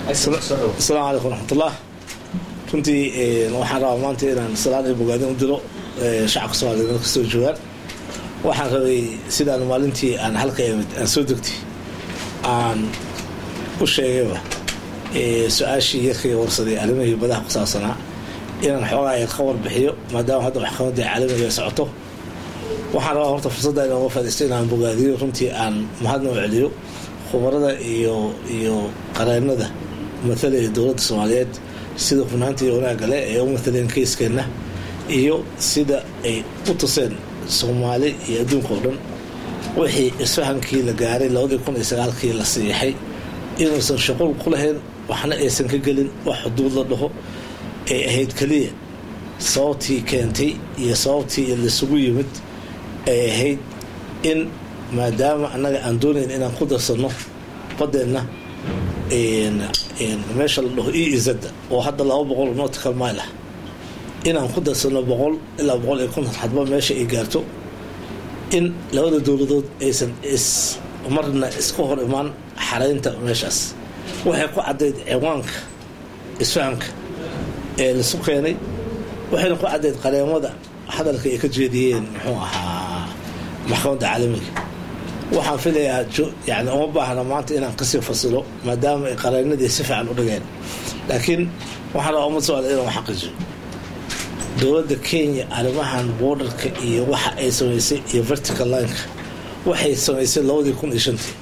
asalaamu calaykum waraxmatullah runtii waxaan rabaa maanta inaan salaan iyo bogaadin u diro shacabka soomaliyeed meel kastoo joogaan waxaan rabay sidaan maalintii aan halka imid aan soo degtay aan u sheegayba su-aashii yarkayga warsaday arrimihii badaha ku saabsanaa inaan xoogaa yar ka warbixiyo maadaama hadda maxkamadda caalamiga socoto waxaan rabaa horta fursadda inaan uga faadaysto inaan bogaadiyo runtii aan mahadna u celiyo khubarada iyo iyo qareennada matalaya dowladda soomaaliyeed sida hufnaanta iyo wanaagga leh ee u mataleen keyskeenna iyo sida ay u tuseen soomaali iyo adduunka oo dhan wixii isfahankii la gaaray labadii kun iyo sagaalkii la siixay inuusan shaqul ku lahayn waxna aysan ka gelin wax xuduud la dhaho ay ahayd keliya sababtii keentay iyo sababtii laisugu yimid ay ahayd in maadaama annaga aan doonayn inaan ku darsanno baddeenna meesha la dhaho e izada oo hadda laba boqol nortical mile ah inaan ku darsanno boqol ilaa boqol iyo konton hadba meesha ay gaarto in labada dowladood aysan is marna iska hor imaan xaraynta meeshaas waxay ku caddayd ciwaanka isfahamka ee laisu keenay waxayna ku caddayd qareemada hadalka ay ka jeediyeen muxuu ahaa maxkamadda caalamiga waxaan filayaa yani uma baahna maanta inaan kasii fasilo maadaama ay qareennadii si fiican u dhigeen laakiin waxaan rabaa umad socda inaan xaqiijiyo dowladda kenya arrimahan borderka iyo waxa ay samaysay iyo vertical lineka waxay samaysay labadii kun iyo shantii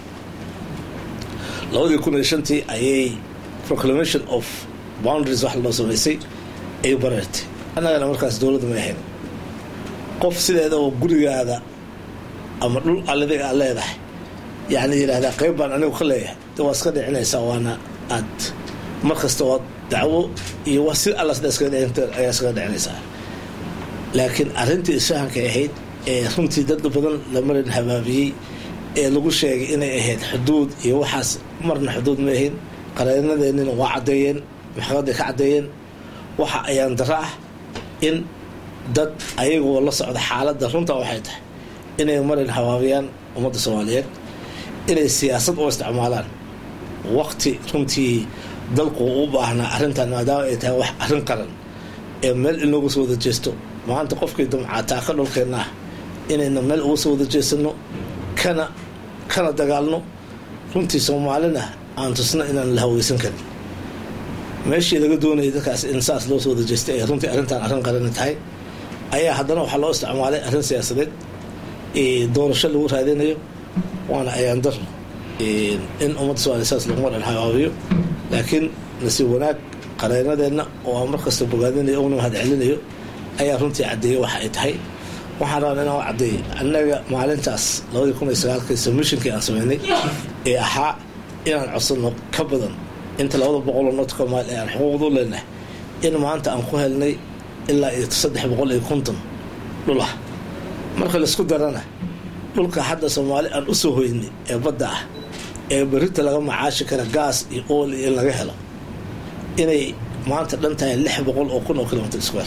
labadii kun iyo shantii ayay proclamation of boundaries wax loo samaysay ay bareertay annagana markaas dowladda may ahayn qof sideeda oo gurigaada ama dhul alladiga aad leedahay yani yidhaahdaa qayb baan anigu ka leeyahay de waa iska dhicinaysaa waana aad mar kasta waa dacwo iyo wa si alla sida iskaga dhicin ayaa iskaga dhicinaysaa laakiin arrintii isfahankay ahayd ee runtii dad badan la marin habaabiyey ee lagu sheegay inay ahayd xuduud iyo waxaas marna xuduud ma ahayn qareenadeennina waa caddeeyeen maxkamaday ka caddeeyeen waxa ayaan daro ah in dad ayagoo la socda xaaladda runtaa waxay tahay inay marin habaabiyaan ummadda soomaaliyeed inay siyaasad u isticmaalaan waqti runtii dalku u baahnaa arrintan maadaama ay tahay wax arrin qaran ee meel in looga soo wada jeesto maanta qofkii damcaataa ka dhulkeenna ah inayna meel uga soo wada jeesano kana kana dagaalno runtii soomaalina aan tusno inaan la haweysan karin meeshii laga doonayay dadkaas in saas loo soo wada jeestay ee runtii arrintan arrin qarani tahay ayaa haddana waxaa loo isticmaalay arrin siyaasadeed doorasho lagu raadinayo waana ayaan daro in ummadda somaaliya saas laguma dhan habaabiyo laakiin nasiib wanaag qareenadeenna oo aan markasta bogaadinayo una mahad celinayo ayaa runtii caddeeyey waxa ay tahay waxaan rabaa inaan u caddeeyay annaga maalintaas labadii kun iyo sagaalkii submishinkii aan sameynay ee ahaa inaan codsanno ka badan inta labada boqoloo nortka mail ee aan xuquuqdu leenahay in maanta aan ku helnay ilaa iyo saddex boqol iyo konton dhul ah marka laisku darana dhulka hadda soomaali aan u soo hoynay ee badda ah ee berita laga macaashi kara gaas iyo ool iyo in laga helo inay maanta dhan tahay lix boqol oo kun oo kilomitr square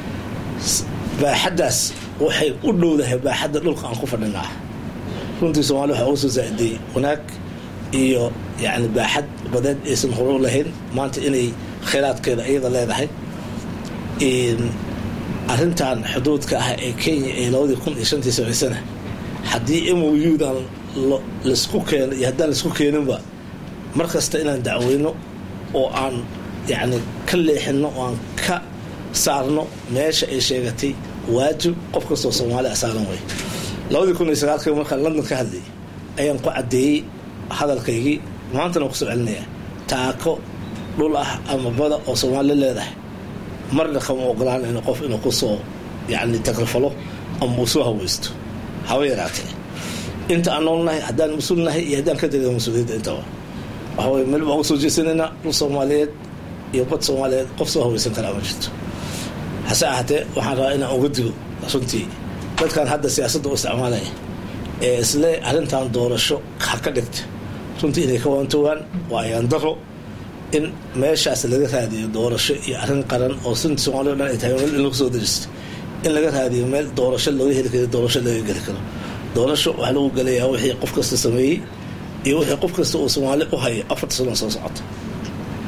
baaxaddaas waxay u dhowdahay baaxadda dhulka aan ku fadhinaa runtii soomali waxaa uga soo zaa-idiyey wanaag iyo yacni baaxad badeed aysan hore u lahayn maanta inay kheyraadkeeda iyada leedahay arrintan xuduudka ah ee kenya ee labadii kun iyo shantii samaysana haddii m o u-dan laisku keeno iyo haddaan laisku keeninba mar kasta inaan dacweyno oo aan yacni ka leexino oo aan ka saarno meesha ay sheegatay waajib qof kastoo soomaali asaaran wey labadii kun iyo sagaalkii markaan london ka hadlayay ayaan ku caddeeyey hadalkaygii maantana waan kusoo celinaya taako dhul ah ama bada oo soomaali leedahay marna kama ogolaanayno qof inuu kusoo yani takrifalo ama uu soo haweysto haba yaraatee inta aan noolnahay haddaan mas-uul nahay iyo haddaan ka degay mas-uuliyadda intaba waxa weye meel baan uga soo jeesanaynaa dhul soomaaliyeed iyo bad soomaaliyeed qof soo haweysan karaa ma jirto hase ahaatee waxaan rabaa inaan uga digo runtii dadkan hadda siyaasadda u isticmaalaya ee isle arrintan doorasho ha ka dhigta runtii inay ka waantoogaan waa ayaan daro in meeshaas laga raadiyo doorasho iyo arrin qaran oo sunta soomaliya o dhan ay tahay meel in lagu soo daristo in laga raadiyo meel doorasho looga heli karo doorasho laga geli karo doorasho waxaa lagu gelayaa wixii qof kasta sameeyey iyo wixii qof kasta uu soomaali u hayo afarta sano soo socota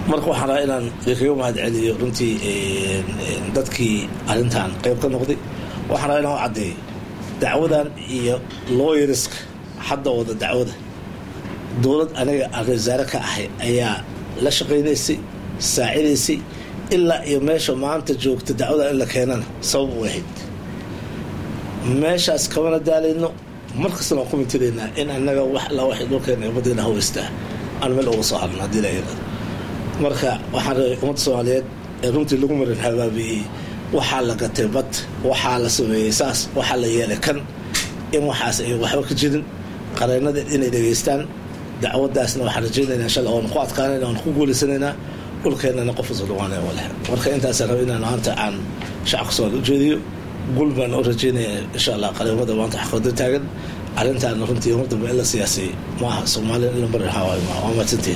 marka waxaan rabaa inaan kaga mahad celiyo runtii dadkii arrintan qayb ka noqday waxaan rabaa inaan u caddeeyo dacwadan iyo looyariska hadda wada dacwada dowlad aniga aan wasaare ka ahay ayaa la shaqaynaysay saacidaysay ilaa iyo meesha maanta joogta dacwadan in la keenana sabab u ahayd meeshaas kamana daalayno markastana waan ku mitiraynaa in anaga wax alla waxay dhulkeena ummaddeena haweystaa aan meel uga soo hadno haddii la yidhahdo marka waxaan rabay ummadda soomaaliyeed ee runtii lagu marin habaabi'iyey waxaa la gatay bad waxaa la sameeyey saas waxaa la yeelay kan in waxaas ay waxba ka jirin qareennada inay dhegaystaan dacwadaasna waxaan rajaynaynaa insha allah waan ku adkaanayna waan ku guulaysanaynaa dhulkeennana qof isu dhawaanaya wale marka intaasaan raba inaan maanta aan shacabka soomaali u jeediyo gul baan u rajaynaya insha allah qareemada maanta xaqooda taagan arrintaana runtii mar dambe in la siyaasay maaha soomaaliya in la marin hawaayo maaha waa mahadsantiin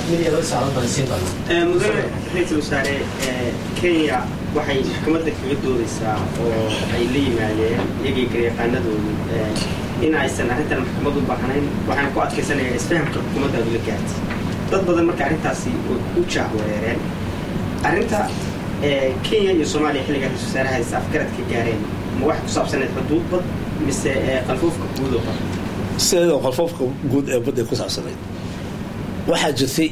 mudane ra-iisul wasaare kenya waxay maxkamadda kaga doodaysaa oo ay la yimaadeen iyagii garyaqaanadoodu in aysan arrintan maxkamad u baahnayn waxaan ku adkaysanaya isfahamka xukuumaddaadu la gaartay dad badan marka arrintaasi way ku jaahwareereen arrinta kenya iyo soomaaliya xilligaa ra-isul wasaare haysa afgarad ka gaareen ma wax ku saabsaneed xuduud bad mise qalfoofka guud oo bad sideedoo qalfoofka guud ee badday ku saabsanayd waxaa jirtay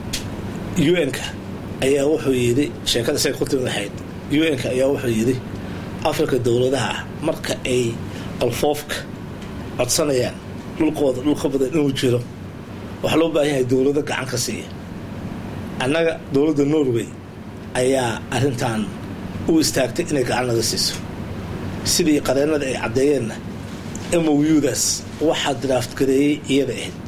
un-ka ayaa wuxuu yidhi sheekada say ku timid ahayd un-ka ayaa wuxuu yidhi afrika dowladaha marka ay qalfoofka codsanayaan dhulkooda dhulka badan inuu jiro waxaa loo baahan yahay dowlado gacan ka siiya annaga dowladda norway ayaa arrintan u istaagtay inay gacan naga siiso sidii qareennada ay caddeeyeenna moudaas waxaa draft gareeyey iyada ahayd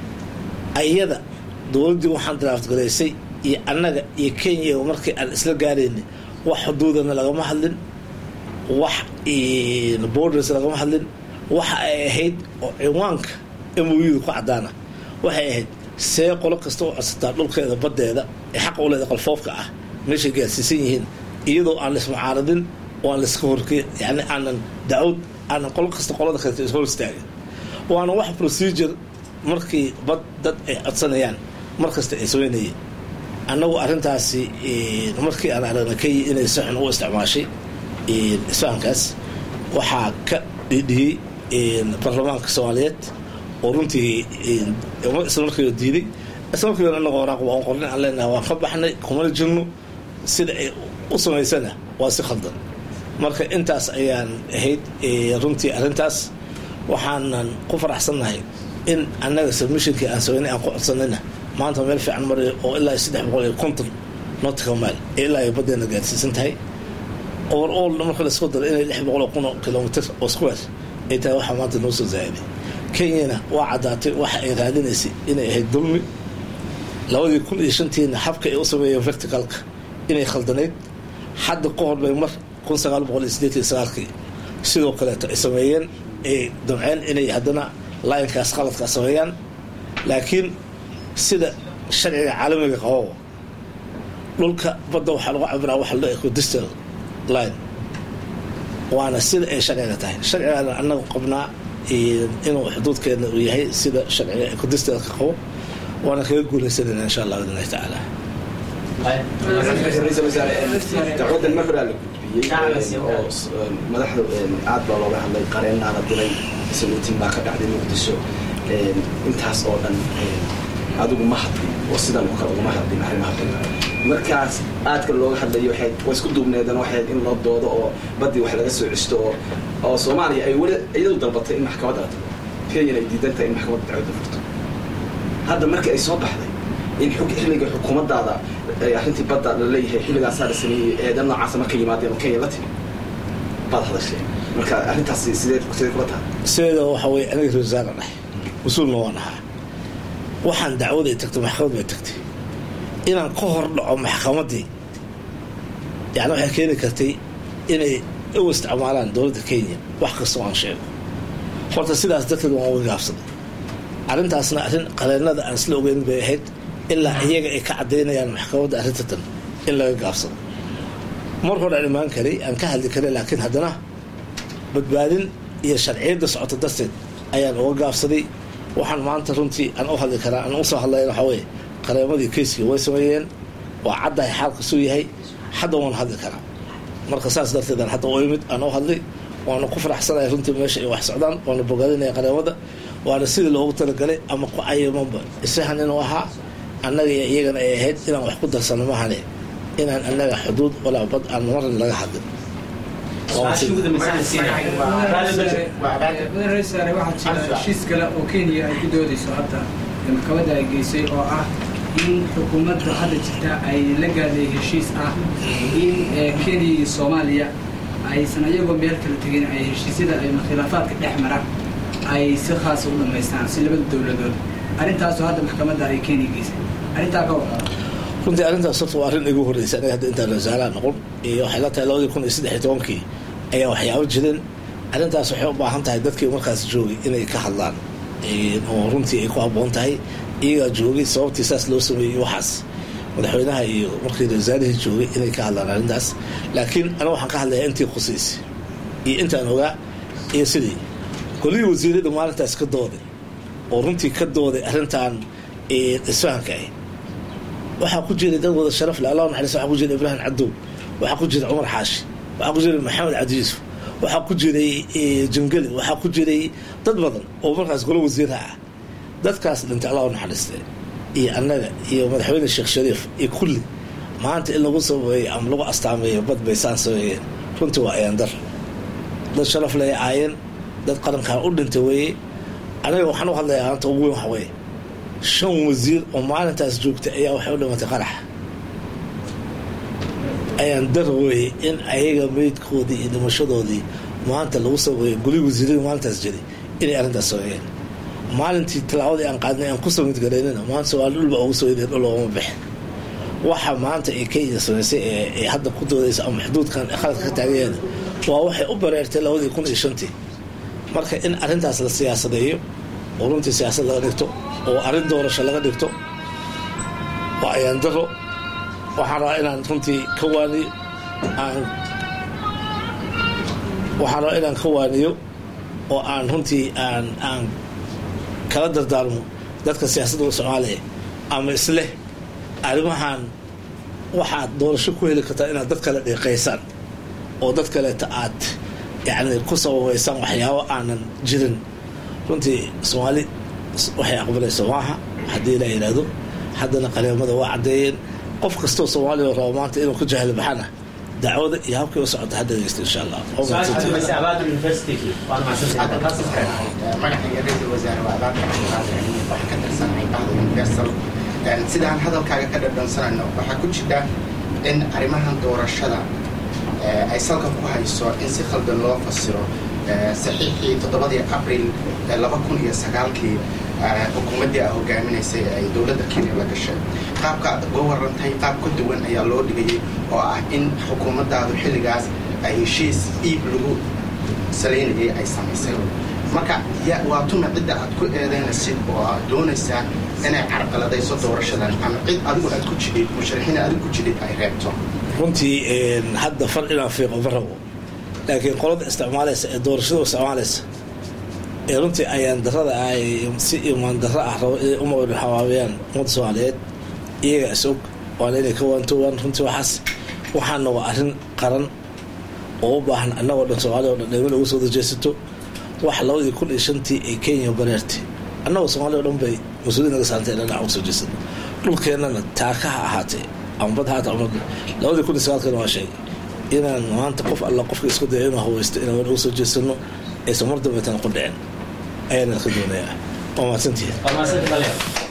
iyada dowladdii waxaan draft garaysay iyo annaga iyo kenya markii aan isla gaarayna wax xuduudana lagama hadlin wax borders lagama hadlin waxa ay ahayd oo ciwaanka mouda ku caddaana waxay ahayd see qolo kasta u codsataa dhulkeeda baddeeda ee xaqa u leeda qalfoofka ah meeshay gaarsiisan yihiin iyadoo aan laismucaaradin oo aan laiska horke yani aanan dacwad aanan qolo kasta qolada kaleto ishor istaagin waana wax procedure markii bad dad ay codsanayaan mar kasta ay sameynayeen annagu arrintaasi markii aan aragna kenya inay si xun u isticmaashay isfahankaas waxaa ka dhidhiyey baarlamaanka soomaaliyeed oo runtii isla markiiba diiday isla markiiba annaga waraaq waan qornay aan leenahay waan ka baxnay kumana jirno sida ay u samaysana waa si khaldan marka intaas ayaan ahayd runtii arrintaas waxaanan ku faraxsannahay in annaga submissionkii aan sameynay aan ku codsanayna maanta meel fiican marayo oo ilaa saddex boqol iyo konton notica mile ee ilaa ay baddeena gaarsiisan tahay over all marka laisku daro inay lix boqol oo kun oo kilomitr oo square ay tahay waxaa maanta noo soo zaa'iday kenyana waa caddaatay waxa ay raadinaysay inay ahayd dulmi labadii kun iyo shantiina habka ay u sameeyeen verticalka inay khaldanayd hadda ka hor bay mar kun sagaal boqol iyo sideetan sagaalkii sidoo kaleeto ay sameeyeen ay damceen inay haddana laayinkaas qaladkaa sameeyaan laakiin sida sharciga caalamiga qabo dhulka badda waxaa lagu cabiraa waxa la ecodistal line waana sida ay sharciga tahay sharcigaana annaga qabnaa inuu xuduudkeena uu yahay sida sharciga ecodistalka qabo waana kaga guuleysanayna insha allah biidn illahi tacaala ra-iisul wasaare dacwadan mar horaa la gudbiyey oo madaxda aad baa looga hadlay qareenaa la diray saluutin baa ka dhacday muqdisho intaas oo dhan adigu ma hadlin oo sidan oo kale ugama hadlin arrimaha badan markaas aadka looga hadlayo waxay waa isku duubneedan waxayd in loo doodo oo baddii wax laga soo ceshto oo oo soomaaliya ay weli iyadu dalbatay in maxkamadda la tago kenyana ay diidan tahay in maxkamadda dacwadda furto hadda markii ay soo baxday in xilliga xukuumaddaada arrintii badda la leeyahay xilligaasaa la sameeyey eedan noocaasa markay yimaadeen oo kenya la timi baad hadasheen marka arrintaasi sidee sidee kula tahay sideeda waxa weye aniga rasaara dhahay mas-uulna waan ahaa waxaan dacwaday tagtay maxkamad bay tagtay inaan ka hor dhaco maxkamaddii yani waxay keeni kartay inay u isticmaalaan dowladda kenya wax kastoo aan sheego horta sidaas darteed waan uga gaabsaday arrintaasna arrin qareennada aan isla ogeyn bay ahayd ilaa iyaga ay ka caddaynayaan maxkamadda arrintatan in laga gaabsado mar hore aan imaan karay aan ka hadli karay laakiin haddana badbaadin iyo sharciyadda socota darteed ayaan uga gaabsaday waxaan maanta runtii aan u hadli karaa aan usoo hadlayn waxaa weye qareemadii keyskii way sameeyeen waa caddahay xaalkasuu yahay hadda waan hadli karaa marka saas darteed aan hadda u imid aan u hadlay waana ku faraxsanahay runtii meesha ay wax socdaan waana bogaadinaya qareemada waana sidii loogu talagalay ama ku cayimanba isahan inuu ahaa annaga iyo iyagana ay ahayd inaan wax ku darsano mahane inaan annaga xuduud walaa bad aan maran laga hadlin madaxweyne waxaa jira heshiis kale oo kenya ay ku doodayso hadda maxkamadda ay geysay oo ah in xukuumadda hadda jirta ay la gaadhay heshiis ah in kenya iyo soomaaliya aysan ayagoo meel kala tegin ay heshiisyada khilaafaadka dhex mara ay si khaasa u dhamaystaan si labada dowladood arrintaasoo hadda maxkamadda ay kenya geysay arrintaa ka wada runtii arrintaas horta waa arrin igu horreysay aniga hadda intaan wasaaraha noqon iyo waxay la tahay labadii kun iyo saddex iyo tobankii ayaa waxyaabo jirin arrintaas waxay u baahan tahay dadkii markaas joogay inay ka hadlaan oo runtii ay ku habboon tahay iyagaa joogay sababtii saas loo sameeyey waxaas madaxweynaha iyo markii wasaarihii joogay inay ka hadlaan arrintaas laakiin aniga waxaan ka hadlayaa intii khusaysay iyo intaan ogaa iyo sidii golihii wasiirada maalintaas ka dooday oo runtii ka dooday arrintan isfahanka ah waxaa ku jiray dad wada sharaf leh allah naxariis waxaa ku jiray ibraahim cadow waxaa ku jiray cumar xaashi waxaa ku jiray maxamed cabdi yuusuf waxaa ku jiray jangeli waxaa ku jiray dad badan oo markaas golo wasiiraha ah dadkaas dhintay allah u naxariistay iyo annaga iyo madaxweyne sheekh shariif iyo kulli maanta in lagu sameeyo ama lagu astaameeyo bad bay saan sameeyeen runtii waa ayaandar dad sharaf leh aayeen dad qarankaa u dhintay weeye aniga waxaan u hadlayaa maanta ugu weyn waxa weeye shan wasiir oo maalintaas joogtay ayaa waxay u dhimatay qarax ayaan dar weeye in ayaga meydkoodii iyo dhimashadoodii maanta lagu sameeyo guli wasiirada maalintaas jiray inay arrintaas sameeyeen maalintii tallaabadii aan qaadnay aan ku samid garaynana maanta soomaali dhulba ugu soo yideen dhul ooma bixin waxa maanta ay kenya samaysay ee hadda ku doodaysa ama xuduudkan khaladka ka taagayeena waa waxay u bareertay labadii kun iyo shantii marka in arrintaas la siyaasadeeyo oo runtii siyaasad laga dhigto oo arrin doorasho laga dhigto waa ayaan daro waxaan rabaa inaan runtii ka waaniyo aan waxaan rabaa inaan ka waaniyo oo aan runtii aan aan kala dardaarmo dadka siyaasadda soomaaliya ama isleh arrimahan waxaad doorasho ku heli kartaa inaad dad kale dhiiqaysaan oo dad kaleeta aad yacni ku sababaysaan waxyaabo aanan jirin runtii soomaali waxay aqbalayso maaha haddii la yidhaahdo haddana qaleemada waa caddeeyeen qof kastoo soomaaliya rabo maanta inuu ku jahli baxana dacwada iyo habkii u socota hadda dhegeysta insha allah magacayga ra-iisul wasaare waa abaabka cabdiqaadir wax ka tirsanay bahda universal sidaan hadalkaaga ka dhadhansanayno waxaa ku jira in arrimahan doorashada ay salka ku hayso in si khaldan loo fasiro saxiixii toddobadii abril laba kun iyo sagaalkii xukuumaddii a hogaaminaysay ay dowladda kenya la gashay qaabka aad uga warantay qaab ka duwan ayaa loo dhigayay oo ah in xukuumaddaadu xilligaas ay heshiis iib lagu salaynayay ay samaysay marka waa tuma cidda aad ku eedaynaysid oo aad doonaysaa inay carqaladayso doorashadan ama cid adigu aad ku jidhid musharaxiin adigu ku jidhid ay reebto runtii hadda far inaan fiiqo ma rabo laakiin qolada isticmaalaysa ee doorashada isticmaalaysa ee runtii ayaan darada ay si imaan darro ah rabo inay umawdhan hawaabiyaan ummadda soomaaliyeed iyaga is og waana inay ka waantoowaan runtii waxaas waxaana waa arrin qaran oo u baahan annagoo dhan soomaaliya o dhan dheemin ugu soo dajeysato wax labadii kun iyo shantii ay kenya bareertay annagoo soomaaliya o dhan bay mas-uuliyad naga saantay inaan dhinac ugu soo jeesano dhulkeennana taakaha ahaatee ama bad haata ama labadii kun iyo sagaalkana waa sheegay inaan maanta qof alla qofka isku daya inuu haweysto inaan ugu soo jeesano aysan mar dambeetana ku dhicin ayaana ka doonayaa waa mahadsantihiin